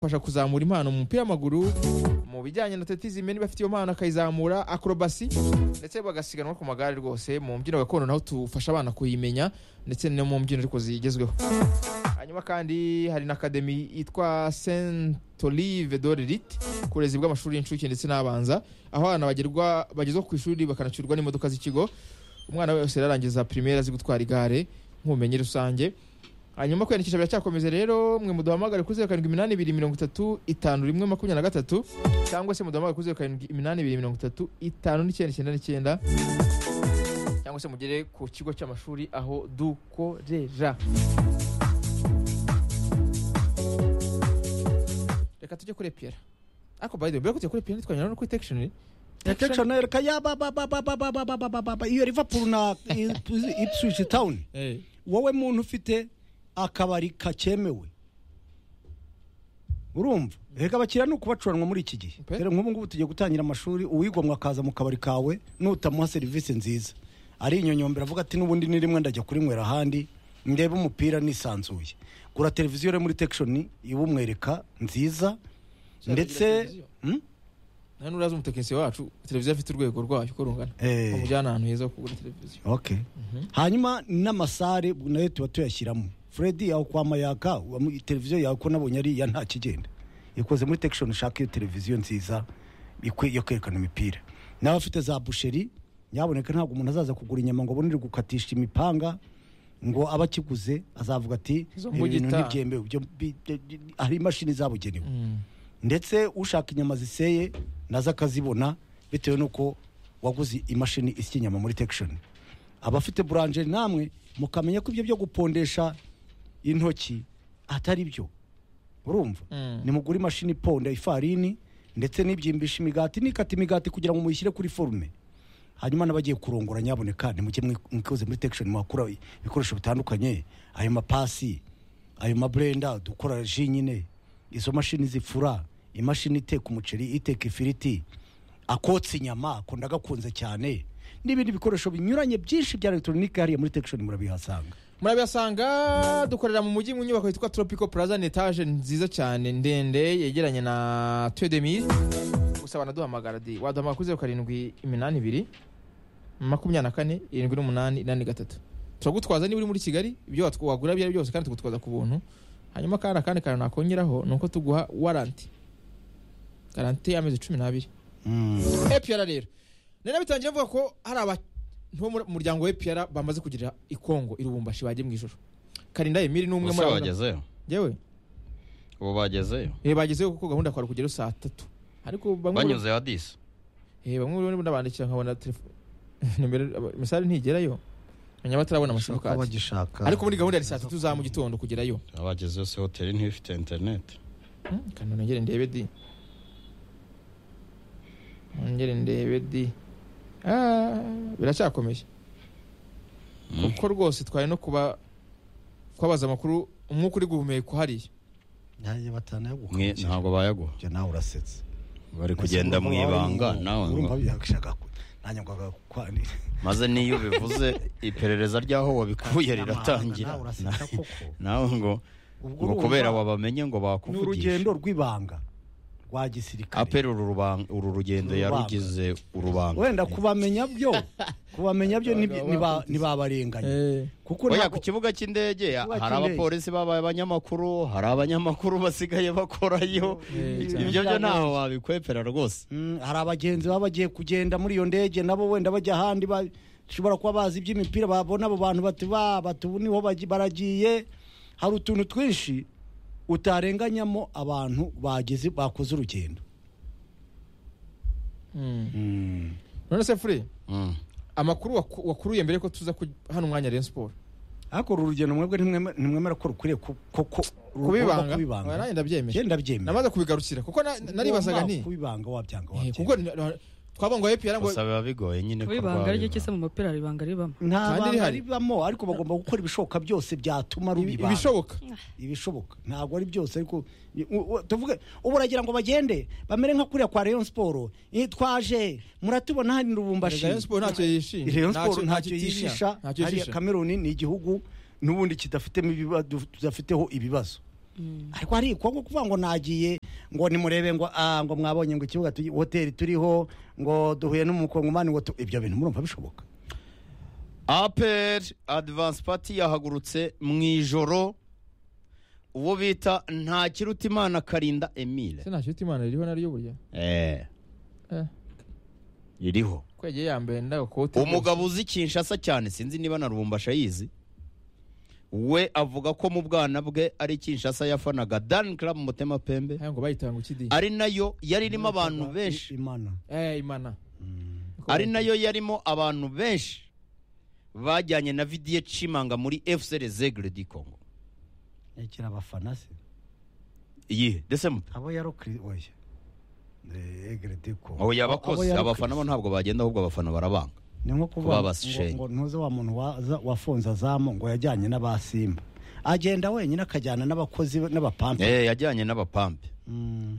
fasha kuzamura impano mu mupira w'amaguru mu bijyanye na tetizime niba afite iyo mpano akayizamura akorobasi ndetse bagasiganwa ku magare rwose mu mbyino gakondo naho tufasha abana kuyimenya ndetse no mu mbyino ariko zigezweho hanyuma kandi hari na akademi yitwa saint olive de lirite ku burezi bw'amashuri y'incuke ndetse n'abanza aho abana bagerwa bagezwa ku ishuri bakanacyurwa n'imodoka z'ikigo umwana wese ararangiza primaire azi gutwara igare nk'ubumenyi rusange hanyuma kwiyandikisha biracyakomeza rero mwe muduhamagare kuri zeru karindwi iminani ibiri mirongo itatu itanu rimwe makumyabiri na gatatu cyangwa se muduhamagare kuri zeru karindwi iminani ibiri mirongo itatu itanu n'icyenda icyenda n'icyenda cyangwa se mugere ku kigo cy'amashuri aho dukorera reka tujye kuri epiyera ariko by the way mbere y'uko tujya kuri epiyera ntitwanyura no kuri tekishoni Detection reka ya ba ba ba ba ba ba ba ba ba ba ba ba iyo Liverpool na Ip- Ipswich Town wowe muntu ufite akabari kacemewe urumva reka abakiriya ni ukubacuranwa muri iki gihe Pe. dore nk'ubu ngubu tugiye gutangira amashuri uwigomwa akaza mu kabari kawe nutamuha serivisi nziza arinyonyombera avuga ati n'ubundi ni rimwe ndajya kurinywera ahandi ndebe umupira nisanzuye gura televiziyo rero muri tekishoni iwumwereka nziza ndetse televiziyo? Hmm? nta n'urazi umutekinisiye wacu televiziyo afite urwego rwayo uko rungana Eh. umujyana ahantu heza ho kugura televiziyo okay hanyuma n'amasare nayo tuba tuyashyiramo fred yawe kwa mayaka wa- televiziyo yawe ko nabonye ari iya nta kigenda ikoze muri tekishoni ushaka iyo televiziyo nziza ikwi- yo kwerekana imipira nawe afite za busheri nyaboneka ntabwo umuntu azaza kugura inyama ngo abone gukatisha imipanga ngo aba akiguze azavuga ati Izo "Ibi bintu mbugita." ntibyemewe ibyo bi- bi- bi- hari imashini zabugenewe ndetse ushaka inyama ziseye nazo akazibona bitewe n'uko waguze imashini isya inyama muri tekishoni abafite buranje namwe mukamenya ko ibyo byo gupondesha intoki atari byo urumva Mm. nimugure imashini iponda ifarini ndetse n'ibyimbisha imigati nikata imigati kugira ngo muyishyire kuri forume hanyuma n'abagiye kurongora nyaboneka nimujye mwi- mwikoze muri tekishoni mwakura ibikoresho bitandukanye ayo mapasi ayo maburenda dukora ji nyine izo mashini zifura imashini iteka umuceri iteka ifiriti akotsa inyama akunda agakunze cyane n'ibindi bikoresho binyuranye byinshi bya elegitoronike hariya muri tekishoni murabihasanga murabihasanga dukorera mu mujyi mu nyubako yitwa tropico plaza ni etaje nziza cyane ndende yegeranye na tudemire gusa banaduhamagara di waduhamagara kuri zeru karindwi iminani ibiri makumyabiri na kane irindwi n'umunani inani gatatu turagutwaza niba uri muri kigali ibyo watw- wagura ibyo ari byo byose kandi tugutwaza ku buntu hanyuma kandi akandi kantu nakongeraho ni uko tuguha waranti garanti y'amezi cumi n'abiri epiyara rero nari nabitangiye mvuga ko hari abantu bo mu muryango wa epiyara bamaze kugirira i Kongo i Lubumbashi bagiye mu ijoro karinda emiri ni umwe ubuse muri abo bagezeyo yewe ubu bagezeyo eh, bagezeyo kuko gahunda kwari kugerayo saa tatu ariko bamwe banyuze hadisi eh, bamwe rero ndabandikira nkabona telefone nimero misale ntigerayo nyamara batarabona amasimukadi bagishaka ariko muri gahunda ya saa tatu za mu gitondo kugerayo abagezeyo se hoteli ntifite interineti Hmm, kanda nongere ndebe di nongere ndebe di Ah, biracyakomeje kuko rwose twari no kuba kubabaza amakuru umwuka uri guhumeka hariya nanjye Mwe batanayaguha ntabwo bayaguha nawe urasetse bari kugenda mu ibanga nawe urumva ngo- bishaka ko nanjye ngo agakwanira maze niyo ubivuze iperereza ry'aho wabikuye riratangira Nawe uraseka Na- koko. nawe ngo Ubwo ngo urumva kubera wabamenye ngo ni bakuvugisha urugendo rw'ibanga rwa gisirikare apera uru ruban- uru rugendo Urubanga. yarugize urubanga wenda kubamenya byo kubamenya byo ntibi- niba- ntibabarenganya kuko Oya, ntabwo- ku kibuga cy'indege Kibuga cy'indege. hari abapolisi babaye abanyamakuru hari abanyamakuru basigaye bakorayo Eh, ibyo byo ntaho wabikwepera rwose Mm, hari abagenzi baba bagiye kugenda muri iyo ndege nabo wenda bajya ahandi bashobora kuba bazi iby'imipira babona abo bantu bati ba bati ubu niho bagi- baragiye hari utuntu twinshi utarenganyamo abantu bageze bakoze urugendo Hmm. none se fure Mm. amakuru waku- wakuruye mbere ko tuza ku- hano umwanya Rayon Sport ariko uru rugendo mwebwe ntimweme- ntimwemera ko rukwiriye ku- ku- ku- kubibanga rugomba kubibanga. Oya, nanjye Njye ndabyemeje ndabyemera namaze kubigarukira kuko na- naribazaga Ugomba nti kubibanga wabyanga eh, wabyanga. kuko na- twavuga ngo epiyara ngo gusa biba bigoye nyine ko kubibanga ari rwabibanga. cyo se mu mupira hari ibanga ribamo nta kandi banga rihari. ribamo ariko bagomba gukora ibishoboka byose byatuma ibi- rubibanga ibishoboka ibishoboka ntabwo ari byose ariko u- u- tuvuge ubu uragira ngo bagende bamere nka kuriya kwa Rayon Sport Eh, twaje muratubona hano i Lubumbashi Rayon Sport ntacyo yishimye Rayon Ntacyo- Sport ntacyo ntacyo itinya. yishisha Ntacyo hariya yishisha. Cameroon ni igihugu n'ubundi kidafitemo ibibazo tudafiteho ibibazo ariko hari kongo kuvuga ngo nagiye ngo nimurebe ngo ah ngo mwabonye ngo ikibuga turi hoteli turiho ngo duhuye n'umukongomani ngo tu- ibyo bintu murumva bishoboka apr advance party yahagurutse mu ijoro uwo bita ntakiruta imana karinda emile se nta nshuti imana ririho naryo burya Eh, Eh, ririho kwegeye yambaye ndagakote umugabo uzi kinshasa cyane sinzi niba na rubumbashi ayizi we avuga ko mu bwana bwe ari kinshasa yafanaga dan club mutema pembe Aya ngo bayitanga ukidi ari nayo yari irimo abantu benshi imana eh imana ari nayo yarimo abantu benshi bajyanye na vidiye cimanga muri fc rezegre di congo yakira abafana se iyihe desemba abo yarokiri oya egerede ko aho yabakoze abafana bo ntabwo bagenda ahubwo abafana barabanga ni nko Kuba kuvuga ngo- abashenyi. ngo ntuze wa muntu waza- wafunze azamu ngo yajyanye n'abasimba agenda wenyine akajyana n'abakozi be n'abapampa Eh, yajyanye n'abapampe Mm.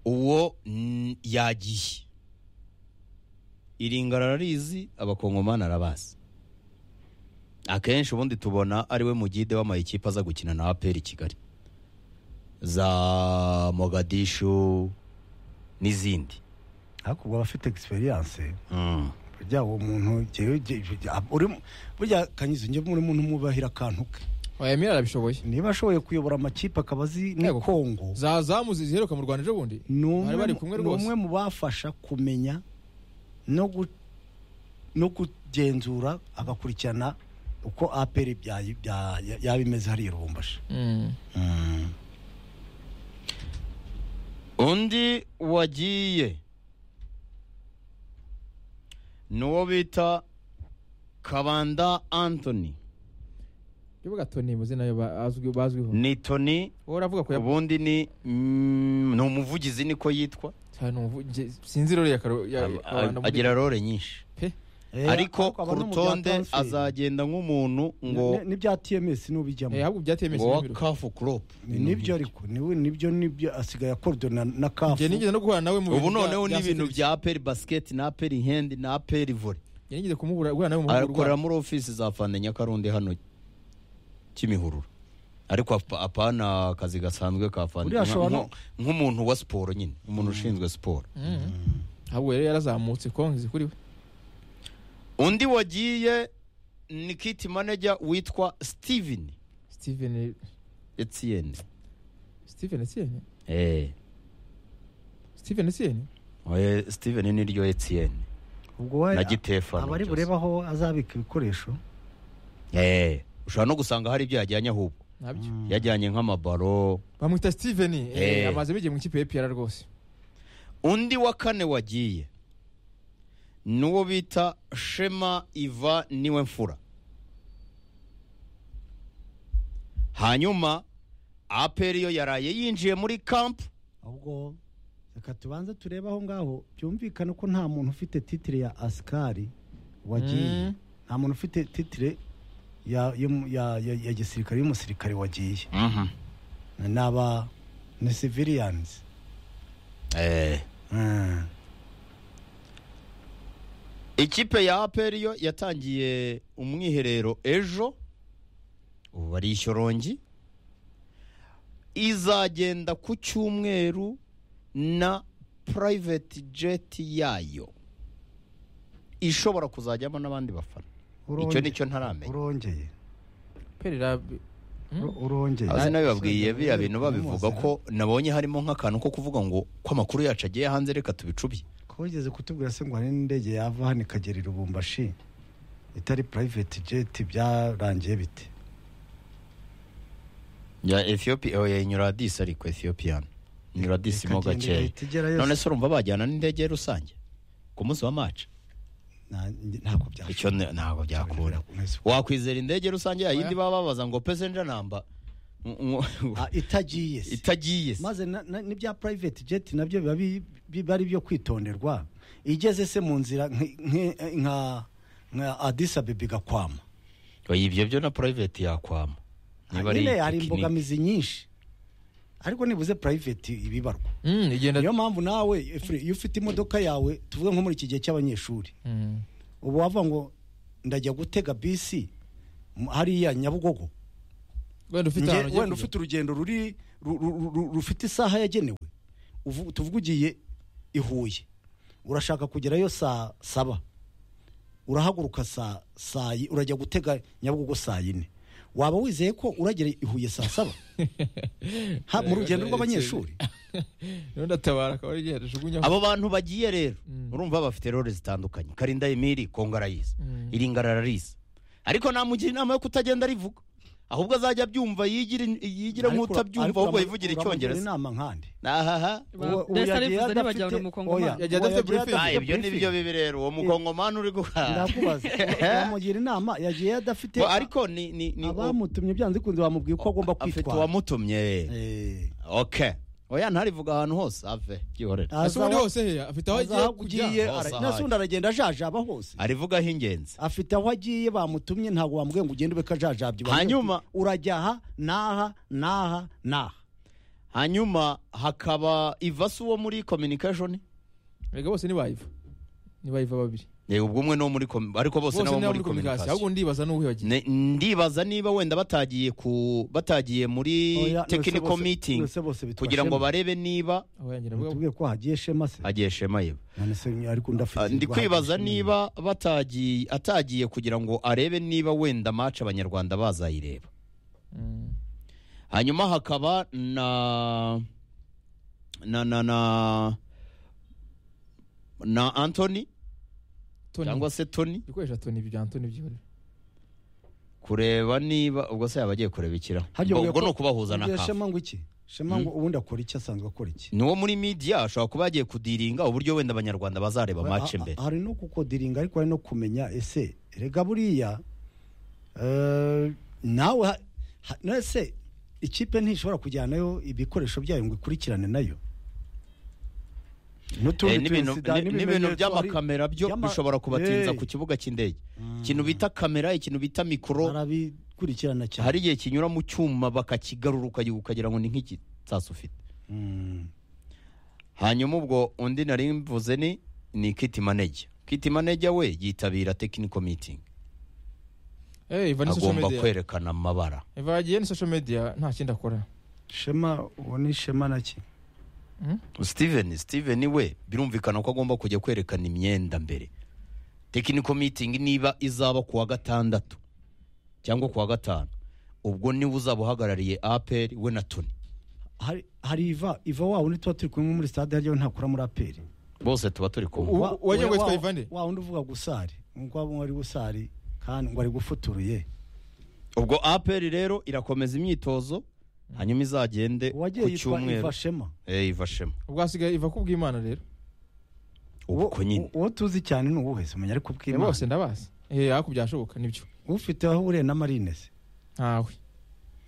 uwo mm, yagiye iringara ararizi abakongomani arabazi akenshi ubundi tubona ari we mugide w'amayikipe aza gukina na aperi kigali za mogadishu n'izindi ariko ubwo abafite egisperiyanse Mm. burya uwo muntu jewe- je- je- ab- urimo- burya kanyizo njye muri muntu umwubahira akantu ke emile arabishoboye niba ashoboye kuyobora amakipe akaba azi ni Yego. kongo za zamu ziheruka mu rwanda ejo bundi ni umwe bari bari mu- kumwe ni rwose umwe mu bafasha kumenya no gu- no kugenzura agakurikirana uko aperi byayi- bya- ya- yaba imeze hariya irubumbashi Mm. undi wagiye ni uwo bita kabanda anthony kibuga toni mu zina ba- azwi- bazwiho ni tony wowe uravuga ko yabu ubundi ni mm, ni umuvugizi niko yitwa sinzi rero ya karo ya A- a- kabanda muri- agira role nyinshi pe Eh, ariko aba ku no mu bya rutonde transfer. azagenda nk'umuntu ngo Ni- n'ibya tms eh n'ubijyamo ahubwo byateye ngo mesi wa n'ibiro kafu crop Ni- nibyo ariko niwe nibyo nibyo asigaye akordona na kafu njye nigeze no guhura nawe mu ubu bintu bya- bya noneho ni ibintu security. bya aperi basiketi na aperi hendi na aperi vore Njye nigeze kumuhura guhura nawe mu akorera mahugurwa muri ofisi za fande nyakarundi hano kimihurura ariko apa- apana akazi gasanzwe ka fande Uriya ashobora nka- no- nk'umuntu wa siporo nyine umuntu ushinzwe siporo ahubwo rero yarazamutse kongi zikuriwe undi wagiye ni kiti manager witwa steven steven etienne steven etienne eh steven etienne oye steven ni ryo etienne ubwo we- na gitefano abari byose. bureba aho azabika ibikoresho eh ushobora no gusanga hari ibyo yajyanye ahubwo nabyo yajyanye nk'amabaro bamwita steven eh, Eh. amaze bigiye mu ikipe y'epr rwose undi wa kane wagiye ni uwo bita shema iva niwe mfura hanyuma aperi yo yaraye yinjiye muri kampu ahubwo reka tubanze turebe aho ngaho byumvikane ko nta muntu ufite titire ya asikari wagiye Mm. nta muntu ufite titire ya, y'umu- ya, ya, ya gisirikare y'umusirikare wagiye ni aba ni civilians Eh, Mm. ikipe ya aperi yo yatangiye umwiherero ejo ubu bari ishyorongi izagenda ku cyumweru na private jet yayo ishobora kuzajyamo n'abandi bafana icyo ni cyo ntaramenya urongeye perera Uro- urongeye azi nabibabwiye biriya bintu babivuga ko nabonye harimo nk'akantu ko kuvuga ngo ko amakuru yacu agiye hanze reka tubicubye ko wigeze kutubwira se ngo hari n'indege yava hano ikagera i rubumbashi itari private jet byarangiye bite ya ethiopia oya inyura disi ariko ethiopian inyura disi mo Ikagenda gakeya igahita igerayo. none se urumva bajyana n'indege rusange ku munsi wa maci Na- ntabwo byashoboka icyo ne- ntabwo byakura wakwizera indege rusange yayindi baba babaza ngo pesenja namba Ngo- ngo- Ah, itagiye se itagiye se. maze na- na- n'ibya private jet nabyo biba bi- biba ari ibyo kwitonderwa igeze se mu nzira nk- nk- nka nka adisa abeba igakwama oya ibyo byo na private yakwama niba ari nyine hari tekinike. imbogamizi nyinshi ariko nibuze private ibibarwa Mm, igenda niyo mpamvu nawe Efre, iyo ufite imodoka yawe tuvuge nko muri iki gihe cy'abanyeshuri Mm. ubu wavuga ngo ndajya gutega bisi mu- hariya nyabugogo wenda ufite ahantu Nge- ugiye wenda kujya. ufite urugendo ruri ru- ru- ru- rufite isaha yagenewe uvu- tuvuge ugiye i huye urashaka kugerayo saa saba urahaguruka saa saa yi- urajya gutega nyabugogo saa yine waba wizeye ko uragera i huye saa saba Ha, mu rugendo rw'abanyeshuri Ubundi atabara akaba ari igihera ajugunya abo bantu bagiye rero urumva bafite role zitandukanye karinda emiri kongo arayizi Mm. iringara ararizi ariko namugira inama yo kutagenda arivuga ahubwo azajya abyumva yigire Ariko yigire ura- ariko nk'utabyumva uramu- ahubwo yivugire uramugira icyongereza inama nkande nahaha mbese arifuza ntibajya mu mukongomani Yagiye adafite briefing. Ah, ibyo ni byo bibi rero uwo mukongomani uri guhaha ndakubaza uramugira inama yagiye adafite ariko ni ni ni abamutumye byanze bikunze bamubwiye uko agomba afite kwitwara uwamutumye Eh. okay oya ntarivuga ahantu hose ave byihorera ese ubundi hose heya afite aho agiye kujya agiye hose aho nasundi aragenda ajajaba hose arivugaho ingenzi afite aho agiye bamutumye ntabwo bamubwiye ngo ugende ube kajajabye Bamubwiye Hanyuma- ati, urajya aha n'aha n'aha n'aha hanyuma hakaba ivasi uwo muri communication Erega bose ntibayiva ntibayiva babiri yego ubwo umwe ni uwo muri com- ariko bose bose nabo ni abo muri muri kominikasi ahubwo communication ndibaza n'uwihagije Ne- ndibaza niba wenda batagiye ku batagiye muri Oya, bose- technical bose- meeting bose bose bitwa kugira ngo Shema. barebe niba aho yangira bwa Mutubwiye ko hagiye shema se hagiye shema yiba none se ariko ndafite Ah, ndi kwibaza niba batagiye atagiye kugira ngo arebe niba wenda mace abanyarwanda bazayireba Mm. hanyuma hakaba na na na na na antony Tony cyangwa se tony ibikoresho Tony bya Tony byihorera kureba niba ubwo se yaba agiye kureba ikiraho Harya ubwo ubwo- ni ukubahuza na Ubwiye kafu shema ngo iki shema ngo ubundi akora iki asanzwe akora iki ni uwo muri media ashobora kuba yagiye kudiringa uburyo wenda abanyarwanda bazareba match Ha- ha- mbere hari no kukodiringa ariko hari no kumenya ese rega buriya eh, nawe ha- ha- na ese ikipe ntishobora kujyanayo ibikoresho byayo ngo ikurikirane nayo N'utundi Eh, n'ibintu tuyisida, ni- n'ibintu n'ibimenyetso hari- by'amakamera byo by'ama- bishobora kubatinza Eh, ku kibuga cy'indege ikintu bita kamera ikintu bita mikoro barabikurikirana cyane hari igihe kinyura mu cyuma bakakigarura ukagira- ukagira ngo ni nk'igisasa ufite Mm. hanyuma ubwo undi nari mvuze ni ni kiti manager kiti manager we yitabira technical meeting eh iva ni social agomba media kwerekana amabara iva yagiye ni social media nta kindi akora shema uwo ni shema naki steven steven we birumvikana ko agomba kujya kwerekana imyenda mbere technical meeting niba izaba kuwa gatandatu cyangwa kuwa gatanu ubwo niwe uzaba uhagarariye apr we na tony hari hari iva iva wa wundi tuba turi kumwe muri stade harya we ntakora muri aperi bose tuba turi kumwe Ubu- Wa- uwagiye wa- witwa wa- Ivande? wa wundi uvuga gusari ngo abo ari gusari kandi ngo ari gufuturuye ubwo apr rero irakomeza imyitozo hanyuma izagende uwagiye ku yitwa cyumweru iva shema Eh, iva shema ubwo hasigaye iva kubw'Imana rero ubwo nyine uwo tuzi cyane ni uwuhe se umenya ariko Eh, ubw'imana bose ndabazi eh ariko byashoboka nibyo ufite aho uriye na marine se ntawe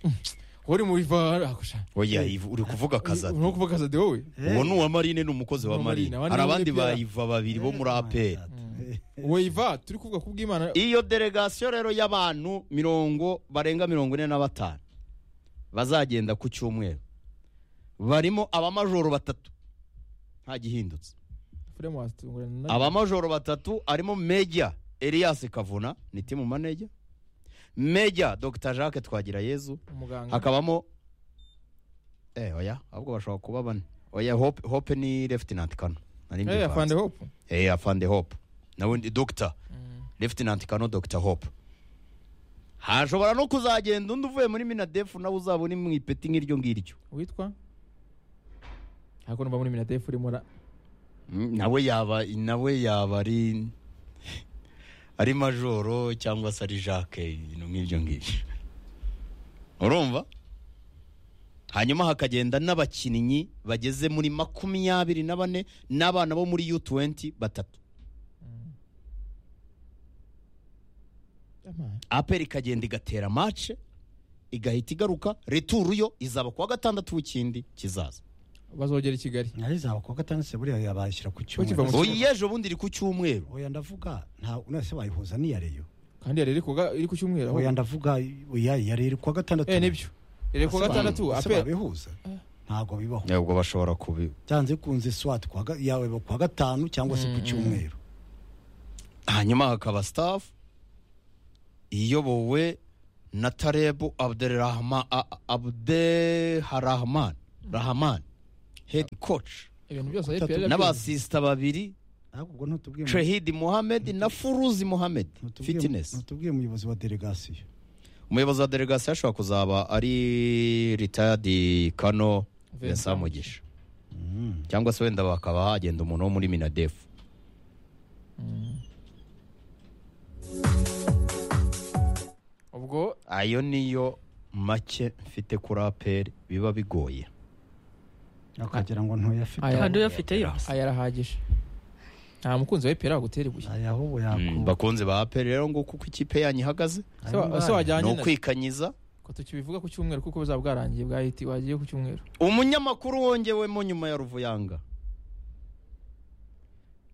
Mm. uri mu iva akusha oya Iva, uri kuvuga akaza ni ukuvuga kaza de wowe uwo ni uwa marine ni umukozi wa Uwa Marine, marine abandi ni hari abandi Pierre. ba iva babiri bo muri apr wowe iva turi kuvuga kubw'Imana iyo delegasiyo rero y'abantu mirongo barenga mirongo ine na batanu bazagenda ku cyumweru barimo abamajoro batatu nta gihindutse Fremwast ngorana na abamajoro batatu arimo meja elias kavuna ni timu maneja meja dr jacques twagirayezu muganga hakabamo eh oya ahubwo bashobora kuba bane oya hope, hope ni leftinant kano nari eh mbivanze. afande hope eh afande hope nawe ni dr leftinant kano dr hope hashobora no kuzagenda undi uvuye muri minadefu nawe uzaba uri mu ipeti nk'iryo ngiryo witwa ariko numva muri minatef urimo ra Mm, nawe yaba nawe yaba ari ari majoro cyangwa se ari jacques ibintu nk'ibyo ngibyo urumva hanyuma hakagenda n'abakinnyi bageze muri makumyabiri na bane n'abana bo muri u20 batatu aperi ikagenda igatera mace igahita igaruka returu yo izaba kuwa gatandatu w'ikindi kizaza bazogera i Kigali ntari zaba kuwa gatanu se buriya yabashyira ku kiva mu- cyumweru oya ejo bundi iri ku cyumweru oya ndavuga nta nase wayihuza n'iya reyo kandi yari iri kuga iri ku cyumweru aho oya ndavuga oya iya reyo iri kuwa gatandatu eh nibyo iri ku Ese ba- gatandatu ese apel babihuza ntabwo bibaho ubwo bashobora kubi byanze kunze swat kuwa ga- yawe kuwa gatanu cyangwa se ku cyumweru hanyuma hakaba staff iyobowe na tarebu abderahman abderahman rahman head coach ibintu byose Itatu. ayiperi n'abasisita babiri ahubwo ubwo ntutubwiye mu- trehid muhammed na furuzi muhammed ntutubwiye mu- fitness ntutubwiye umuyobozi wa delegasiyo umuyobozi wa delegasiyo ashobora kuzaba ari retired kano vincent mugisha cyangwa se wenda bakaba hagenda umuntu wo muri minadefu ubwo ayo niyo make mfite kuri aperi biba bigoye akagira ngo ntuyafite Aya. kandi uyafiteyo aya arahagije nta mukunzi wa iperi wagutera ibuye aya ahubwo Mm, yakuba bakunze ba aperi rero nguko uko ikipe yanyu ihagaze Se wa- se ni wajyanye na ukwikanyiza ko tukibivuga ku cyumweru kuko buzaba bwarangiye bwa hiti wagiye ku cyumweru umunyamakuru wongewemo nyuma ya ruvuyanga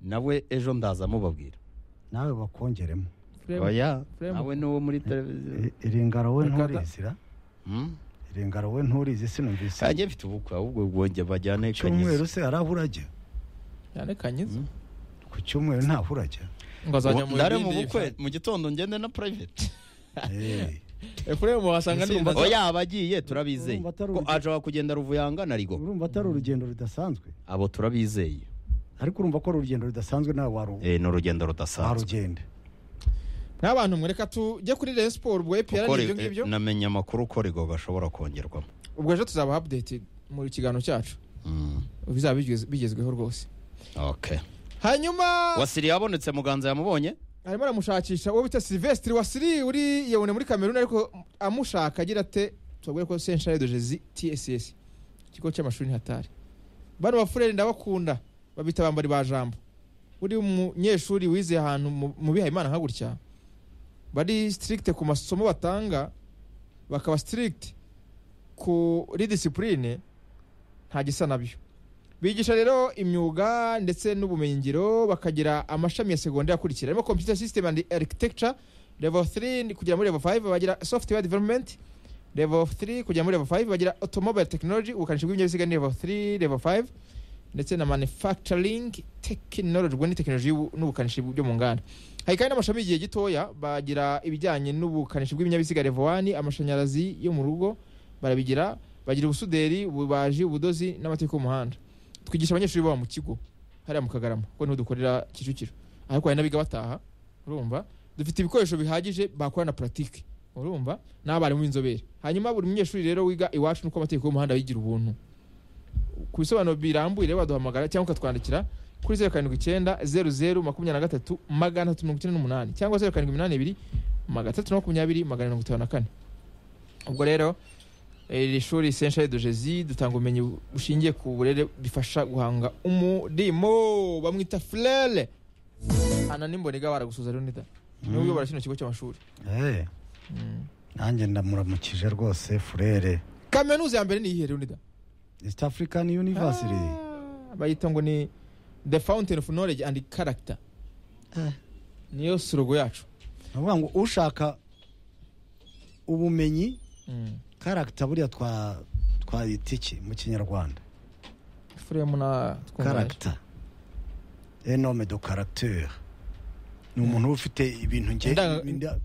nawe ejo ndaza mubabwira nawe bakongeremo oya Fremu. nawe nuwo muri televiziyo I- iringaro we Ricardo. nturizira Mm? iringaro we nturizi sinumvise kanjye mfite ubukwe ahubwo wonge bajyane cyumweru kanyiza se arahura ajya cyane kanyiza ku cyumweru ntahura ajya ngo azajya mu ndare mu bindi bukwe mu gitondo ngende na private Eh, efuremu wasanga Itsinda numva oya abagiye turabizeye Urumva atari ko urugendo. ashobora kugenda ruvuyanga na rigo urumva atari urugendo rudasanzwe abo turabizeye ariko urumva ko ari urugendo rudasanzwe nawe waru- Eh, ni urugendo rudasanzwe warugenda n'abantu mwereka tujye kuri Rayon Sport ubwo eperi Kuko ni ibyo ri- ngibyo eh, namenye amakuru ko rigo gashobora kongerwamo ubwo ejo tuzaba updated mu kiganiro cyacu Mm, bizaba bigeze- bigezweho rwose okay hanyuma wasiri yabonetse muganza yamubonye arimo aramushakisha uwo bita silvestre wasiri uri yabone muri kameruni ariko amushaka agira ate tubabwire ko centre de jezi tss ikigo cy'amashuri hatari bano bafureri ndabakunda babita bambari ba jambo uri umunyeshuri wize ahantu mu- mu bihayimana nka gutya bari strict ku masomo batanga bakaba strict kuri disipurine nta gisa nabyo bigisha rero imyuga ndetse n'ubumenyingiro bakagira amashami ya segonderi akurikira harimo computer system and architecture level 3 kugera muri level 5 bagira software development level 3 kugera muri level 5 bagira automobile technology ubukanishi bw'ibinyabiziga ni level 3 level 5 ndetse na manufacturing technology ubwo ni technology y'ubu- n'ubukanishi bwo mu nganda hari kandi n'amashami y'igihe gitoya bagira ibijyanye n'ubukanishi bw'ibinyabiziga level 1 amashanyarazi yo mu rugo barabigira bagira ubusuderi ububaji ubudozi n'amategeko y'umuhanda twigisha abanyeshuri baba mu kigo hariya mu kagarama kuko niho dukorera kicukiro ariko hari n'abiga bataha urumva dufite ibikoresho bihagije bakora na puratike urumva n'abarimu b'inzobere hanyuma buri munyeshuri rero wiga iwacu nuko amategeko y'umuhanda yigira ubuntu ku bisobanuro birambuye rero waduhamagara cyangwa ukatwandikira kuri zeru karindwi icyenda zeru zeru makumyabiri na gatatu magana atatu mirongo icyenda n'umunani cyangwa zeru karindwi iminani ibiri magana atatu na makumyabiri magana mirongo itanu na kane ubwo rero iri shuri senshari de jezi dutanga ubumenyi bushingiye ku burere bifasha guhanga umurimo bamwita furere hana n'imbonega baragusuza rero nida niwe uyobora kino kigo cy'amashuri Eh, nanjye ndamuramukije rwose furere kaminuza ya mbere ni iyihe rero nida east african university Ah, bayita ngo ni the fountain of knowledge and character niyo surugo yacu ni ukuvuga ngo ushaka ubumenyi karagita buriya twa twayita iki mu kinyarwanda furemu na twunganira karagita enome do karagiteri ni umuntu uba ufite ibintu nge Indanga- inda-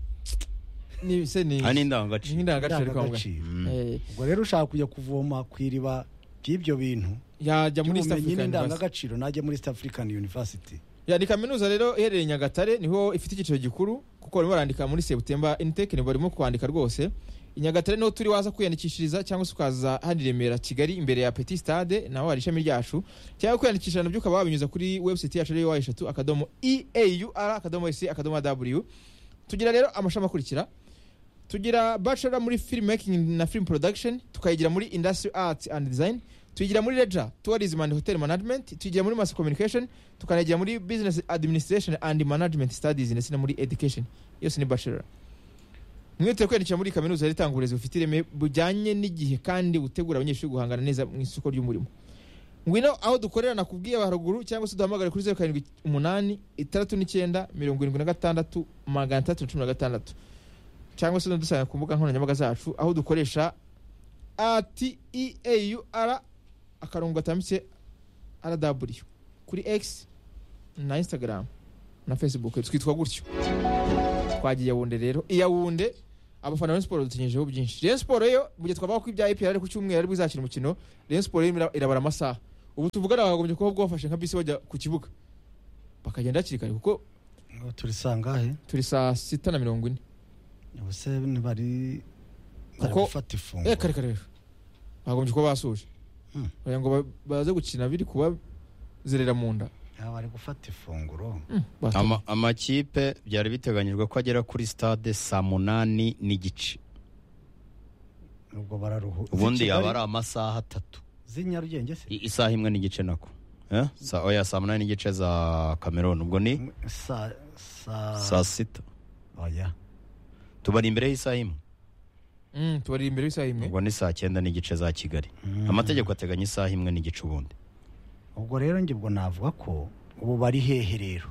ni se ni hari ni n'indangagaciro indangagaciro kwa muganga indangagaciro Mm. Eh, ubwo rero ushaka kujya kuvoma ku iriba by'ibyo bintu yajya muri east by'ubumenyi africa University. n'indangagaciro najya muri east african university Ya, ni kaminuza rero iherereye nyagatare niho ifite icyiciro gikuru kuko barimo barandika muri sebutemba initeke nibo barimo kwandika rwose i nyagatare niho turi waza kwiyandikishiriza cyangwa se ukaza hano i remera kigali imbere ya petit stade naho hari ishami ryacu cyangwa kwiyandikisha nabyo ukaba wabinyuza kuri website yacu ariyo eshatu akadomo eaur akadomo ese akadomo w tugira rero amashami akurikira tugira bachelor muri filmmaking na film production tukayigira muri industry arts and design tuyigira muri leisure tourism and hotel management tuyigira muri mass communication tukanayigira muri business administration and management studies ndetse no muri education yose ni bachelor mwihutire kwiyandikira muri kaminuza yari itanga uburezi bufite ireme bujyanye n'igihe kandi butegura abanyeshuri guhangana neza mu isoko ry'umurimo ngwino aho dukorera nakubwiye haruguru cyangwa se duhamagare kuri zeru karindwi umunani itandatu n'icyenda mirongo irindwi na gatandatu magana atandatu na cumi na gatandatu cyangwa se dusanga ku mbuga nkoranyambaga zacu aho dukoresha ati eaur akarongo gatambitse rw kuri x na instagram na facebook twitwa gutyo twagiye yawunde rero i yawunde abafana ba Rayon siporo dutinyijeho byinshi Rayon siporo yo mu gihe twavuga ko ibya epr ku cyumweru aribwo izakina umukino Rayon siporo yo ira- irabara amasaha ubu tuvugana bakagombye kuba bwafashe nka bisi bajya ku kibuga bakagenda hakiri kare kuko turi sangahe turi saa sita na mirongo ine ubuse bari bari Kuko- gufata eh ifunguro kare kare rero bagombye kuba basoje Hmm. kugira ngo ba- baze gukina biri kuba zerera mu nda Ah, bari gufata ifunguro Hmm, bata- Ama- amakipe byari biteganyijwe ko agera kuri stade saa munani n'igice ubwo bararuhu ubundi Z'i yaba Kigali- ari amasaha atatu z'i Nyarugenge se I- isaha imwe n'igice nako Eh? Sa- oya saa munani n'igice za cameroon ubwo ni saa saa saa sita oya tubari imbere y'isaha imwe Hmm, tubari imbere y'isaha imwe ubwo ni saa cyenda n'igice za kigali amategeko ateganya isaha imwe n'igice ubundi ubwo rero njye ubwo navuga ko ubu bari hehe rero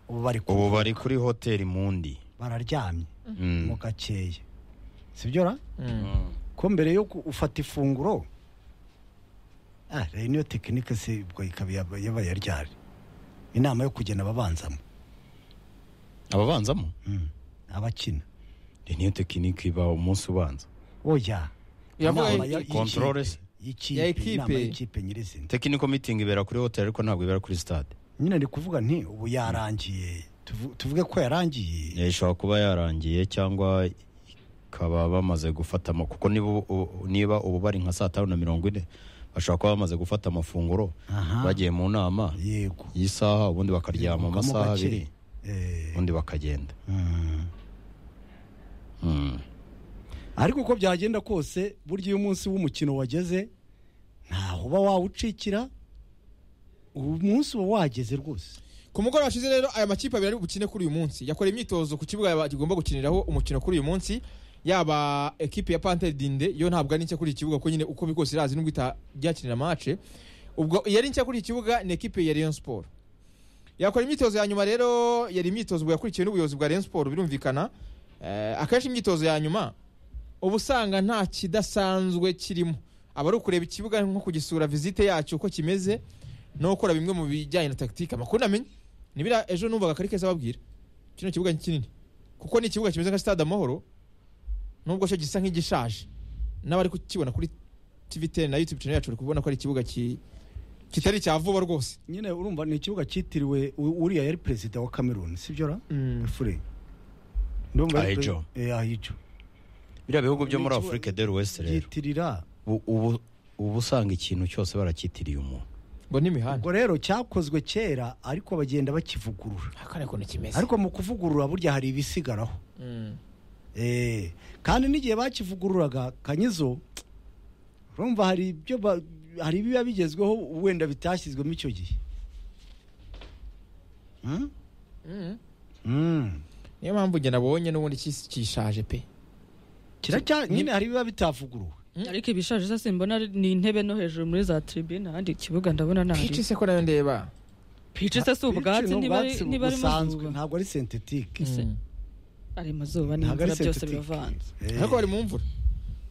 ubu bari ku- ubu bari kuri hoteli mundi bararyamye Mm. mu gakeye sibyo ra Hmm. ko mbere yo ku- ufata ifunguro ah rero niyo tekinike se ubwo ikaba yaba- yabaye ryari inama yo kugena ababanzamo ababanzamo Mm. abakina Iyi niyo tekinike iba umunsi ubanza oya Yavuga Inama i- ya- i- y'ikipe. Controle se. Y'ikipe, Ya ikipe. inama y'ikipe nyirizina tekiniko mitingi ibera kuri hoteli ariko ntabwo ibera kuri stade nyine ari kuvuga nti ubu yarangiye Tuvu- tuvuge ko yarangiye Eh, ishobora kuba yarangiye cyangwa ikaba bamaze gufata ama- kuko niba ubu- ubu- niba ubu bari nka saa tanu na mirongo ine bashobora kuba bamaze gufata amafunguro Aha. bagiye mu nama yego y'isaha ubundi bakaryama Yego, amasaha gake. abiri Eh, ubundi bakagenda mm. Mm. ariko uko byagenda kose burya iyo umunsi w'umukino wageze ntaho uba wawucikira uwo munsi uba wageze rwose ku mugoroba washize rero aya makipe abiri ari bukine kuri uyu munsi yakora imyitozo ku kibuga bagomba gukiniraho umukino kuri uyu munsi yaba ekipe ya pantere dinde yo ntabwo ari nshya kuri iki kibuga kuko nyine uko biri kose irazi nubwo itajyakinira mace ubwo iyari nshya kuri iki kibuga ni ekipe ya Rayon Sport yakora imyitozo ya nyuma rero yari imyitozo ubwo yakurikiwe n'ubuyobozi bwa Rayon Sport birumvikana Eh, akenshi imyitozo ya nyuma uba usanga nta kidasanzwe kirimo aba ari ukureba ikibuga nko kugisura visite yacyo uko kimeze no gukora bimwe mu bijyanye na tactique amakuru namenye nibira ejo numvaga kari keza babwira kino kibuga ni kinini kuko ni ikibuga kimeze nka stade amahoro nubwo cyo gisa nk'igishaje n'abari kukibona kuri TV ten na YouTube channel yacu bari kubona ko ari ikibuga ki kitari cya vuba rwose nyine urumva ni ikibuga cyitiriwe u- uriya yari perezida wa cameroon sibyo ra fure ndumva yari Ahijo. pre- eh, ahijo biriya bihugu byo Ni muri ikiba- afurika del west rero yitirira ubu- ubu uba usanga ikintu cyose barakitiriye umuntu ngo n'imihanda ubwo rero cyakozwe kera ariko bagenda bakivugurura akane kuntu kimeze ariko mu kuvugurura burya hari ibisigaraho Mm. Eh, kandi n'igihe bakivugururaga kanyizo urumva hari ibyo ba- hari ibiba bigezweho wenda bitashyizwemo icyo gihe Hmm? Mm. Hmm. niyo mpamvu njye nabonye n'ubundi kis- kishaje pe kiracya nyine hari ibiba bitavuguruwe ariko ibishaje se simbona ari- ni intebe no hejuru muri za tribune ahandi ikibuga ndabona pici ntari se ko nayo ndeba pici se si ubwatsi Bityo ni niba ari ubwatsi niba ari busanzwe mazuba ntabwo ari sentetike Ese, Mm. ari mazuba Ntabwo n'imvura ari byose synthetic. biravanze Eh, ariko bari mu mvura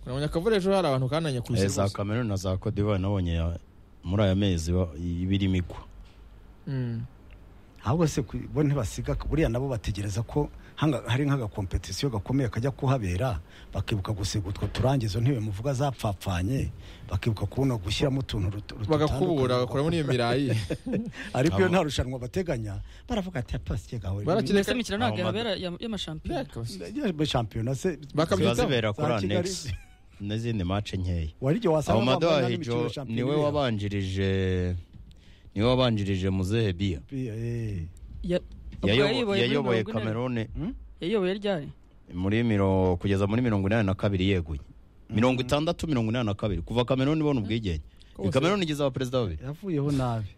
kunamenya akavura ejo hari abantu kananya ku Eh, za cameroon na za cote d'ivoire nabonye ya- muri aya mezi ba- iba irimo igwa ahubwo se ku- bo ntibasiga buriya nabo bategereza ko hanga- hari nk'agakompetisiyo gakomeye kajya kuhabera bakibuka gusiga utwo turangizo ntebe muvuga zapfapfanye bakibuka kubona gushyiramo utuntu rutu- rutu- bagakubura dutandukanye. bagakuramo n'iyo mirayi ariko iyo Abo- nta rushanwa bateganya baravuga ati apasike gawe Barakina- mbese imikino ntabwo Aho mad- yabera ya- y'amashampiyona shampiyona se Bakabyitaho. ziba Kabitaho, zibera za kuri Kigali. anex n'izindi mace nkeya waryo wasanga amado bambaye n'imikino ahijo ya shampiyona niwe iriya. wabanjirije niwe wabanjirije muzehe bia Bi- eh. Ya- Yayobo- ubwo yayiyoboye muri yayoboye mirongo ine- cameroon yayiyoboye ryari muri miro kugeza muri mirongo inani na kabiri yeguye mirongo itandatu mirongo inani na kabiri kuva cameroon ibona ubwigenge Kose. cameroon igize abaperezida babiri yavuyeho nabi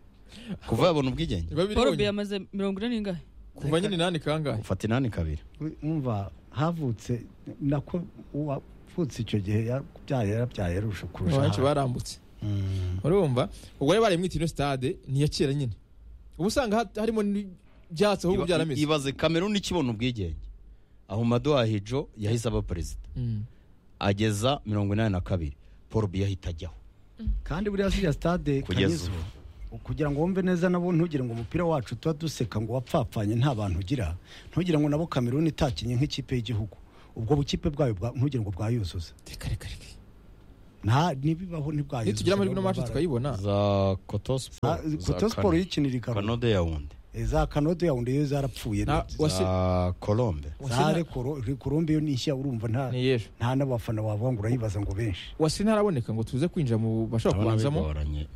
kuva yabona ubwigenge paul biya amaze mirongo ine n'ingahe kuva nyine nani kangahe ufata inani kabiri We- umva havutse nako uwavutse icyo gihe yabyaye yarabyaye yarusha kurusha benshi ahandi. barambutse Mm. urumva ubwo rero baremwe ino stade ni iya kera nyine uba usanga hat- harimo n'ibyatsi ahubwo Iba- byarameze ibaze cameroon ikibona ubwigenge aho mado ahijo yahise aba perezida Mm. ageza mirongo inani na kabiri paul biya ahita ajyaho kandi buriya ziriya stade Kugeza Kanyizo, ubu. kugira ngo wumve neza nabo ntugire ngo umupira wacu tuba duseka ngo wapfapfanye nta bantu ugira ntugire ngo nabo kameruni itakinye nk'ikipe y'igihugu ubwo bukipe bwayo bwa- ntugire ngo bwayuzuza reka reka reka nta ntibibaho ntibwayuzuza nitugera amajwi no match tukayibona za koto Ah, siporo Koto Sport yikinira i Karongi. kanode yawundi Eh, za kanode yawundi yo zarapfuye Na- Za- wasi- za kolombe Wasina- zare kurumbi yo nishya urumva nta ni yejo nta n'abafana wavuga ngo urayibaza ngo benshi wasi ntaraboneka ngo tuze kwinjira mu bashobora Ndabona kubanzamo bigoranye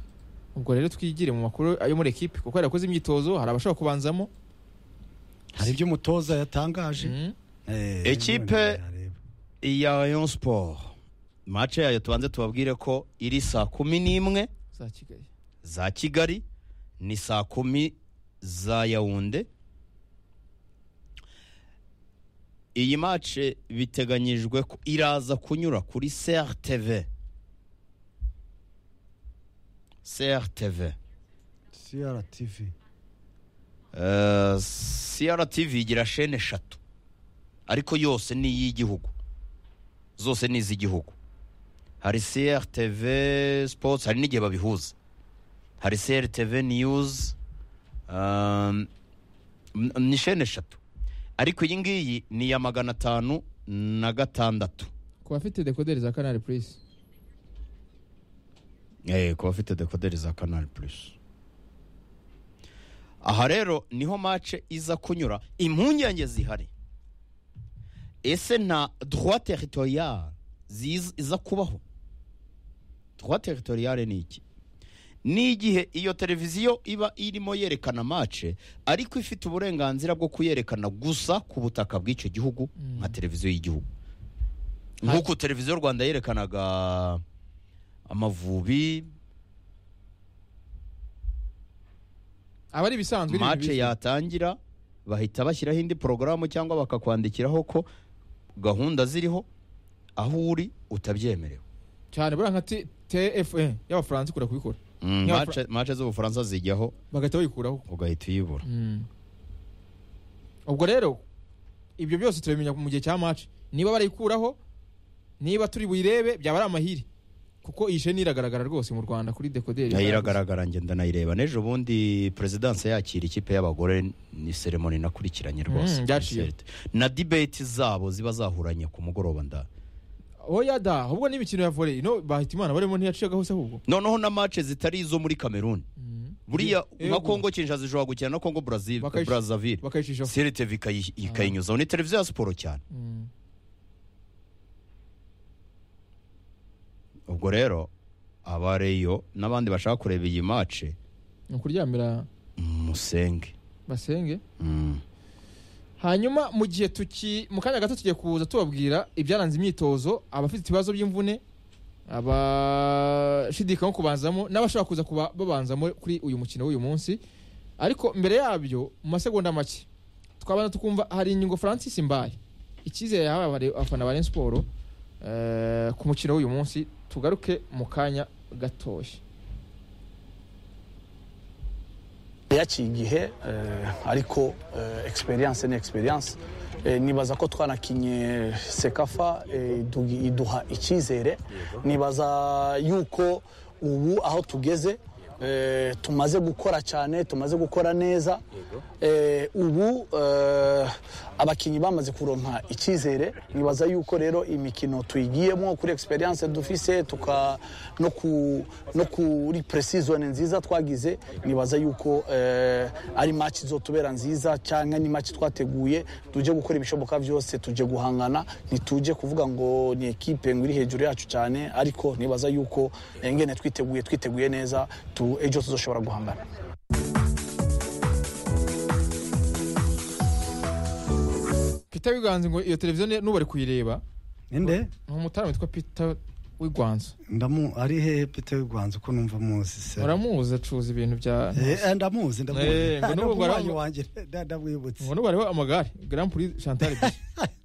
ubwo rero twigire mu makuru yo muri ekipe kuko yari yakoze imyitozo hari abashobora kubanzamo hari ibyo umutoza yatangaje Mm. Eh, Ekipe- iya Rayon Sport mace yayo tubanze tubabwire ko iri saa kumi n'imwe za kigali za kigali ni saa kumi za yawunde iyi mace biteganyijwe ko iraza kunyura kuri crtv crtv CRTV Eh, CRTV igira shene eshatu ariko yose ni iy'igihugu zose ni iz'igihugu hari CRTV Sports hari n'igihe babihuza hari CRTV News um, n- ni shene eshatu ariko iyi ngiyi ni iya magana atanu na gatandatu ku bafite dekoderi za canal plus eh ku bafite dekoderi za Canal Plus aha rero niho mace iza kunyura impungenge zihari ese nta droit territorial ziz- iza kubaho droit territorial ni iki ni igihe iyo televiziyo iba irimo yerekana mace ariko ifite uburenganzira bwo kuyerekana gusa ku butaka bw'icyo gihugu nka televiziyo y'igihugu nk'uko televiziyo rwanda yerekanaga amavubi aba ari ibisanzwe ni mace bizwi. yatangira bahita bashyiraho indi porogaramu cyangwa bakakwandikiraho ko gahunda ziriho aho uri utabyemerewe cyane buriya nka T- tfn y'abafaransa ikunda kubikora Mm, Nk'abafra- mace- mace z'ubufaransa zijyaho bagahita bayikuraho ugahita uyibura Mm. ubwo rero ibyo byose turabimenya mu gihe cya match niba barayikuraho niba turi buyirebe byaba ari amahiri kuko iyi sheni iragaragara rwose mu rwanda kuri dekoderi nayo iragaragara ngenda nayireba n'ejo bundi perezidanse yakira ikipe y'abagore ni seremoni nakurikiranye rwose Mm, byaciye. na dibeti zabo ziba zahuranye ku mugoroba nda oya da ahubwo n'imikino ya volley no bahita imana barimo ntiyacikaga hose ahubwo noneho na mace zitari izo muri kameruni buriya nka Yego. kongo kinshasa ishobora gukina na kongo Brazil- Bakayish- brazzaville bakayicisha CRTV ikayi- ikayinyuzaho ni televiziyo ya siporo cyane Mm. ubwo rero abareyo n'abandi bashaka kureba iyi mace ni ukuryamira musenge basenge Mm. hanyuma mu gihe tuki mu kanya gato tugiye kuza tubabwira ibyaranze imyitozo abafite ibibazo by'imvune abashidikanya ku kubanzamo n'abashaka kuza kuba babanzamo kuri uyu mukino w'uyu munsi ariko mbere yabyo mu masegonda make twabanza tukumva hari ingingo francis mbaye icyizere yahawe abare- abafana ba Rayon Sport eh, ku mukino w'uyu munsi tugaruke mu kanya gatoya yaciye igihe eh, ariko eh, experience ni experience Eh, nibaza ko twanakinye sekafa eh, idu- iduha icyizere nibaza yuko ubu aho tugeze eh, tumaze gukora cyane tumaze gukora neza Eh, ubu eh, abakinnyi bamaze kuronka icyizere nibaza yuko rero imikino tuyigiyemo kuri experience dufise tuka no ku no kuri precision nziza twagize nibaza yuko eh, ari match izotubera nziza cyangwa ni match twateguye tuje gukora ibishoboka byose tuje guhangana ntituje kuvuga ngo ni ekipe ngo iri hejuru yacu cyane ariko nibaza yuko eh, ngene twiteguye twiteguye neza tu ejo tuzoshobora guhangana peter wiganze ngo iyo televiziyo ni- n'ubari kuyireba inde ni umutara witwa peter wiganze ndamu ari he Peter Rwanza uko numva muzi se uramuzi acuruza ibintu bya Eh, ndamuzi Eh, ndamuzi ngo n'ubu bara- ndamuzi wanjye nda- ndamwibutse ngo n'ubariho amagare grand prix chantal Biche.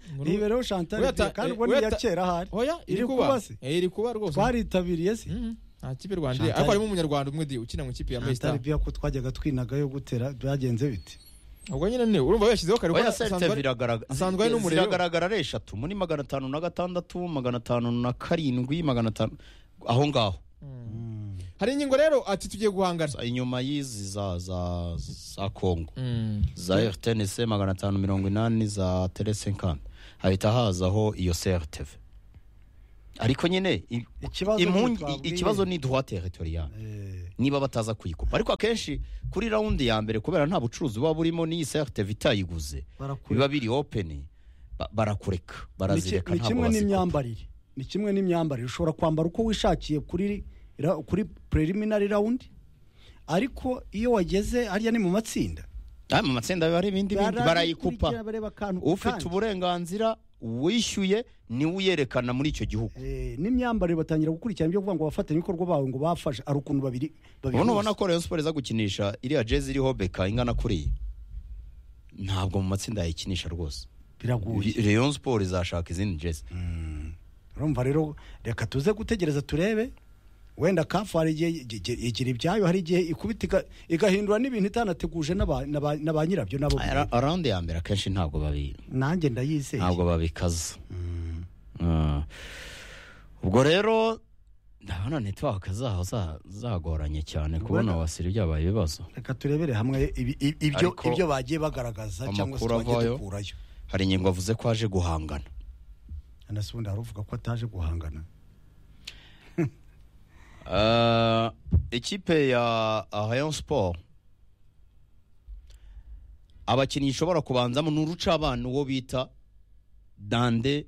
Ngo n'ubu- nibereho Chantal Uyata- Biche, kandi eh, ubwo ni iya uyata- kera ahari oya iri iri kuba kuba se? Eh, iri kuba rwose twaritabiriye se Mhm. nta kipe rwanda Chantal- ariko harimo umunyarwanda umwe di ukina mu ikipe ya Chantal Maystar Biche ko twajyaga twinagayo gutera byagenze bite ubwo nyine ne urumva yashyizeho kare kuko oya asanzwe CRTV ari- iragaragara asanzwe ari n'umuriro. ziragaragara ari eshatu muri magana atanu na gatandatu magana atanu na karindwi magana atanu aho ngaho hari ingingo rero ati tugiye guhangana inyuma y'izi za za za kongo Mm. za rtnc magana atanu mirongo inani za telesenkani hahita hazaho iyo crtv ariko nyine i- Ikibazo impungi- ntitwabwiye. ikibazo ni droit territorial Eh, niba bataza kuyikupa ariko akenshi kuri rawundi ya mbere kubera nta bucuruzi buba burimo n'iyi crtv itayiguze barakure- biba biri open ba- barakureka ni ki- barazireka ni ntabwo kimwe bazikupa n'imyambarire ni kimwe n'imyambarire ushobora kwambara uko wishakiye kuri ra- kuri preliminary round ariko iyo wageze hariya ni mu matsinda Ah, mu matsinda biba ari ibindi bindi barayikupa barayikurikira bareba akantu ku ufite kandi. uburenganzira wishyuye niwe uyerekana muri icyo gihugu Eh, n'imyambarire batangira gukurikirana ibyo kuvuga ngo abafatanyabikorwa bawe ngo bafashe ari ukuntu babiri babiri ubu ubona ko rayon siporo iza gukinisha iriya jezi iriho beka ingana kuriya ntabwo mu matsinda yayikinisha rwose biraguye rayon siporo izashaka izindi jezi urumva rero reka tuze gutegereza turebe wenda kafu hari igihe igi- igi- igira ibyayo hari igihe ikubita iga- igahindura n'ibintu itanateguje n'aba- n'aba- na ba nyirabyo nabo Ara- araundi ya mbere akenshi ntabwo babi nanjye ndayizeye ntabwo babikaza Ah. ubwo rero ndabona network zaho za- zagoranye cyane kubona wasira ibyabaye ibibazo reka turebere hamwe ibi- i- ibyo Ariko ibyo bagiye bagaragaza cyangwa se amakuru twagiye avayo. dukurayo hari ingingo avuze ko aje guhangana anasubundi hari uvuga ko ataje guhangana Ah, ikipe ya rayon sport abakinnyi ishobora kubanzamo ni urucabana uwo bita dande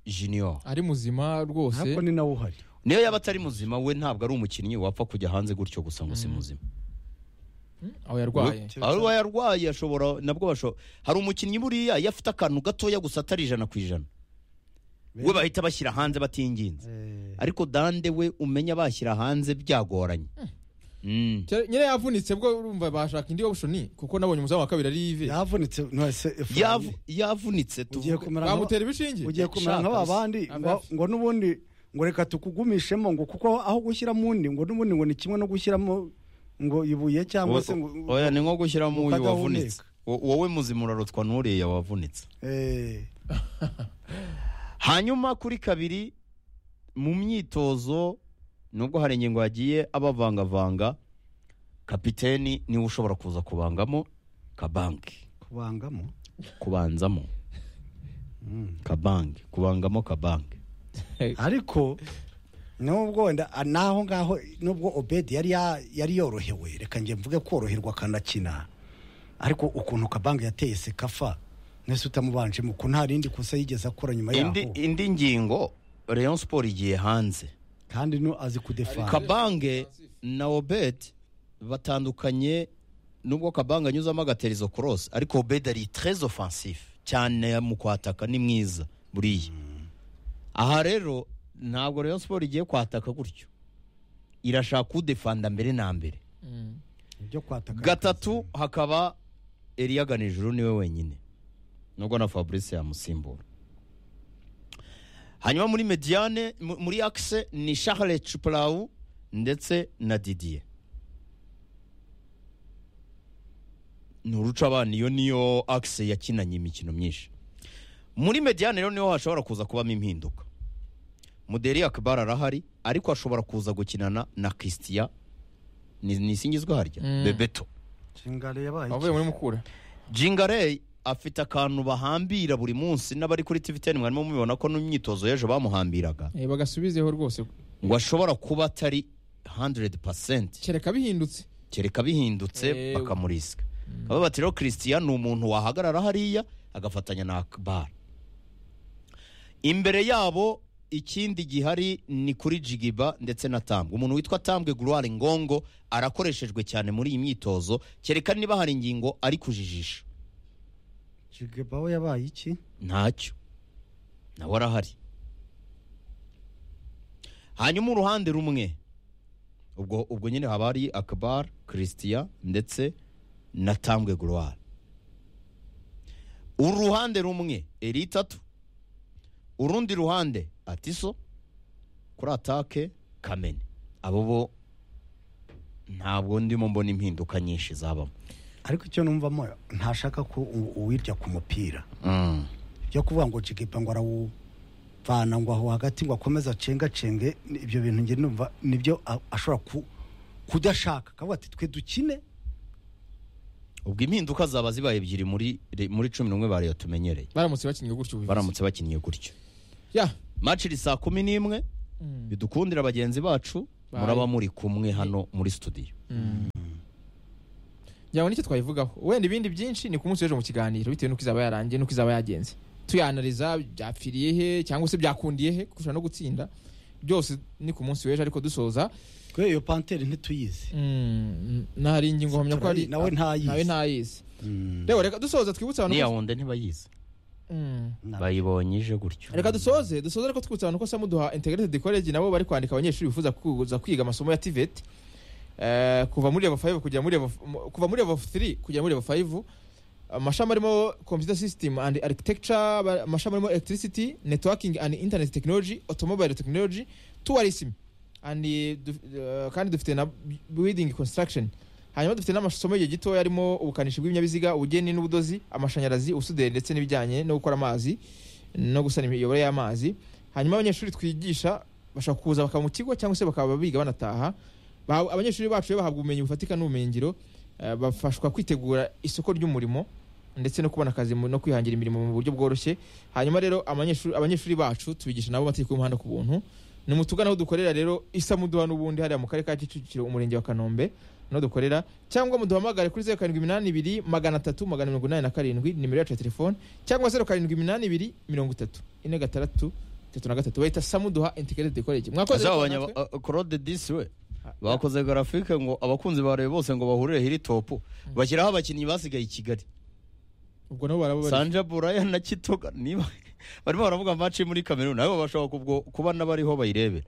junior ari muzima rwose ntabwo ni nawe uhari niyo yaba atari muzima we ntabwo ari umukinnyi wapfa kujya hanze gutyo gusa ngo si muzima aho yarwaye aho yarwaye ashobora nabwo basho hari umukinnyi buriya iyo afite akantu gatoya gusa atari ijana ku ijana we bahita bashyira hanze batinginze Eh, ariko dande we umenya bashyira hanze byagoranye Mm. Cyari- nyine yavunitse bwo urumva bashaka indi option kuko nabonye umuzamu wa kabiri ari ive yavunitse nonese Efraim, Yavu- yavunitse ugiye tuvuge kumera nka- bamutera ibishinge ugiye kumera Shaka nk'aba bandi Abe ngo- afite- ngo n'ubundi ngo reka tukugumishemo ngo kuko aho gushyiramo undi ngo n'ubundi ngo ni kimwe no gushyiramo ngo ibuye cyangwa se ngo oya ni nko gushyiramo uyu ukadahumeka. wavunitse Wo- wowe muzima urarutwa n'uriya wavunitse Eh, hanyuma kuri kabiri mu myitozo nubwo hari ingingo yagiye abavangavanga kapiteni niwe ushobora kuza kubangamo kabanki kubangamo kubanzamo Mm. kabanki kubangamo kabanki ariko nubwo wenda a- naho ngaho nubwo obedi yari ya- yari yorohewe reka njye mvuge koroherwa akanakina ariko ukuntu kabange yateye sekafa mwese utamubanjemo ko nta rindi kosa yigeze akora nyuma yaho indi, indi ngingo rayon sport igiye hanze kandi no azi kudefana kabange na obed batandukanye nubwo kabange anyuzamo agaterizo korosi ariko obed ari trez ofansifu cyane mu kwataka ni mwiza buriya aha rero ntabwo rayon siporo igiye kwataka gutyo irashaka udefanda mbere na mbere Mm. ibyo kwataka gatatu hakaba Elia Ganijuru niwe wenyine nubwo na Fabrice yamusimbura hanyuma muri Mediane mu- muri Axe ni Charles Chuplau ndetse na Didier ni uruca abana iyo niyo Axe yakinanye imikino myinshi muri Mediane rero niho hashobora kuza kubamo impinduka Muderi Akbar arahari ariko ashobora kuza gukinana na Christian ni, ni singizwe harya Mm. Bebeto Shingale yabaye avuye muri mukura Jingarey afite akantu bahambira buri munsi n'abari kuri TV ten mwarimo mubibona ko n'imyitozo y'ejo bamuhambiraga Eh, bagasubizeho rwose ngo ashobora kuba atari 100% kereka bihindutse kereka bihindutse Eh, bakamurisika baba bati rero christian ni umuntu wahagarara hariya agafatanya na akbar imbere yabo ikindi gihari ni kuri jigiba ndetse na tambwe umuntu witwa tambwe gloire ngongo arakoreshejwe cyane muri iyi myitozo kereka niba hari ingingo ari kujijisha jigebaho yabaye iki ntacyo nawe arahari hanyuma uruhande rumwe ubwo ubwo nyine haba hari akabar christian ndetse na tambwe gloire uruhande rumwe eri itatu urundi ruhande atiso kuri atake kamene abo bo ntabwo ndimo mbona impinduka nyinshi zabamo ariko icyo numvamo ntashaka ko u- uwirya ku mupira mm. byo kuvuga ngo jigepa ngo arawu mvana ngo aho hagati ngo akomeze acengacenge ni- ibyo bintu njye numva nibyo a- ashobora ku- kudashaka akavuga ati twe dukine ubwo impinduka zaba zibaye ebyiri muri muri cumi n'umwe bariyo tumenyereye baramutse bakinnye gutyo ubuyobozi. baramutse bakinnye gutyo ya maci iri saa kumi n'imwe bidukundira bagenzi bacu Bye. muraba muri kumwe hano muri studio njyana n'icyo twayivugaho wenda ibindi byinshi ni ku munsi w'ejo mu kiganiro bitewe n'uko izaba yarangiye n'uko izaba yagenze tuyanariza byapfiriye he cyangwa se byakundiye he kurusha no gutsinda byose ni ku munsi w'ejo ariko dusoza twe iyo pantere ntituyizi Mm, nari ingingo mpamya ko ari Turayi- nawe ntayizi. nawe ntayizi Mm. rero reka dusoze twibutse abantu niya ko- wundi ntibayizi Mm. Na- bayibonye ije gutyo reka dusoze dusoze ariko twibutse abantu ko samuduha integrated college nabo bari kwandika abanyeshuri bifuza kuza kwiga amasomo ya tivet Eh, kuva muri level 5 kujya muri level f- mu- kuva muri level 3 kujya muri level 5 amashami arimo computer system and architecture ba- amashami arimo electricity networking and internet technology automobile technology tourism and eh, du- eh, kandi dufite na bu- building construction hanyuma dufite n'amasomo y'igihe gitoya arimo ubukanishi bw'ibinyabiziga ubugeni n'ubudozi amashanyarazi ubusuderi ndetse n'ibijyanye no gukora amazi no gusana imiyoboro y'amazi hanyuma abanyeshuri twigisha bashobora kuza bakaba mu kigo cyangwa se bakaba biga banataha Ba- abanyeshuri bacu rero bahabwa ubumenyi bufatika n'ubumenyingiro eh, bafashwa kwitegura isoko ry'umurimo ndetse no kubona akazi mu- no kwihangira imirimo mu buryo bworoshye hanyuma rero amanyeshuri- abanyeshuri bacu tubigisha nabo amategeko y'umuhanda ku buntu ni mutugana aho dukorera rero isamuduha n'ubundi hariya mu karere ka kicukiro umurenge wa kanombe no dukorera cyangwa muduhamagare kuri zeru karindwi iminani ibiri magana atatu magana mirongo inani na karindwi nimero yacu ya telefone cyangwa zeru karindwi iminani ibiri mirongo itatu ine gatandatu itatu na gatatu bahita samuduha integrated college mwakoze Aza ariko abanya- natwe- a- a- Claude Disi we bakoze graphique ngo abakunzi ba Rayon bose ngo bahurire hiri topu bashyiraho abakinnyi basigaye i Kigali ubwo nabo baraba bari Sanja Buraya na Kitoga niba barimo baravuga match muri Cameroon nabo bashobora kubwo kuba n'abariho bayirebera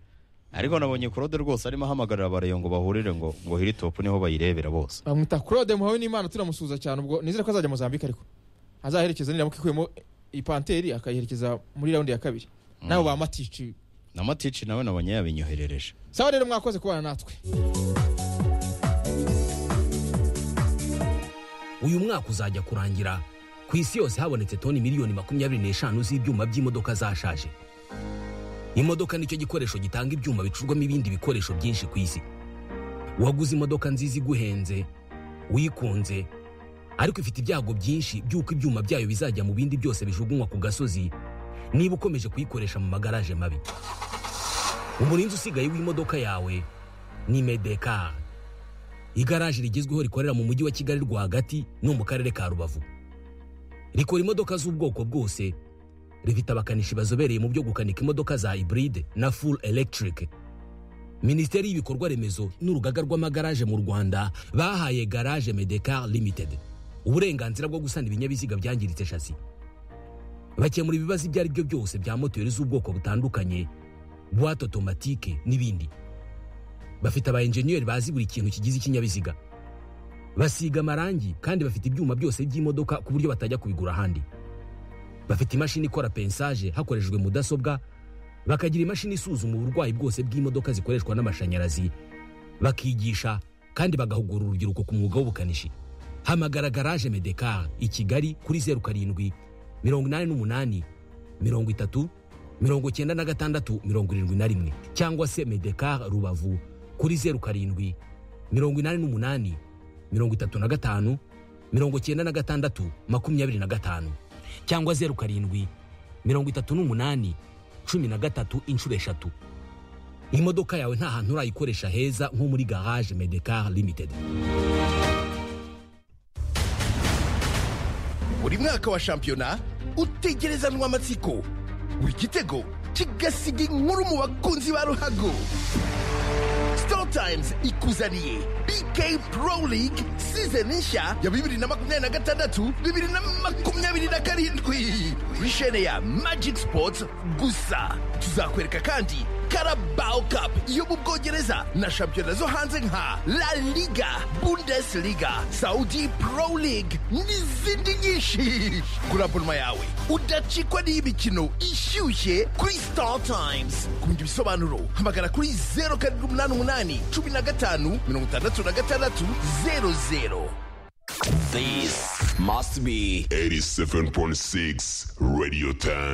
ariko nabonye Claude rwose arimo ahamagarira ba Rayon ngo bahurire ngo ngo hiri topu niho bayirebera bose bamwita claude muhawe n'imana turamusuhuza cyane ubwo nizere ko azajya mozambique ariko azaherekeza niramuka ikuyemo ipanteri akayiherekeza muri raundi ya kabiri nabo ba matici na Matici nawe nabonye yabinyoherereje sawa rero mwakoze kubana natwe uyu mwaka uzajya kurangira ku isi yose habonetse toni miliyoni makumyabiri n'eshanu z'ibyuma by'imodoka zashaje imodoka nicyo gikoresho gitanga ibyuma bicurwamo ibindi bikoresho byinshi ku isi waguze imodoka nziza iguhenze uyikunze ariko ifite ibyago byinshi by'uko ibyuma byayo bizajya mu bindi byose bijugunywa ku gasozi niba ukomeje kuyikoresha mu magaraje mabi umurinzi usigaye w'imodoka yawe ni medekari igaraje rigezweho rikorera mu mujyi wa kigali rwagati no mu karere ka rubavu rikora imodoka z'ubwoko bwose rifite abakanishi bazobereye mu byo gukanika imodoka za hybride na full electric minisiteri y'ibikorwa remezo n'urugaga rw'amagaraje mu rwanda bahaye garage medecar limited uburenganzira bwo gusana ibinyabiziga byangiritse shasi bakemura ibibazo ibyo ari byo byose bya moteri z'ubwoko butandukanye buwate otomatike n'ibindi bafite aba enjeniyeri bazi buri kintu kigize ikinyabiziga basiga amarangi kandi bafite ibyuma byose by'imodoka ku buryo batajya kubigura ahandi bafite imashini ikora pensaje hakoreshejwe mudasobwa bakagira imashini isuzuma uburwayi bwose bw'imodoka zikoreshwa n'amashanyarazi bakigisha kandi bagahugura urubyiruko ku mwuga w'ubukanishi hamagara garaje medekar i kigali kuri zeru karindwi mirongo inani n'umunani mirongo itatu mirongo cyenda na gatandatu mirongo irindwi na rimwe cyangwa se medekar rubavu kuri zeru karindwi mirongo inani n'umunani mirongo itatu na gatanu mirongo cyenda na gatandatu makumyabiri na gatanu cyangwa zeru karindwi mirongo itatu n'umunani cumi na gatatu inshuro eshatu imodoka yawe nta hantu urayikoresha heza nko muri garage medekar limited buri mwaka wa shampiyona utegerezanwa amatsiko buri gitego kigasiga inkuru mu bakunzi ba ruhago sitoro tayimuzi ikuzaniye bk pro league sizoni nshya ya bibiri na makumyabiri na gatandatu bibiri na makumyabiri na karindwi kuri shene ya magic sports gusa tuzakwereka kandi Carabao Cup yo mu Bwongereza na shampiyona zo hanze nka La Liga, Bundesliga, Saudi Pro League n'izindi nyinshi. Kuri abonoma yawe udacikwa n'iy'imikino ishyushye kuri Star Times. Ku bindi bisobanuro hamagara kuri 0,888 15 66 00. This must be 87.6 Radio Time.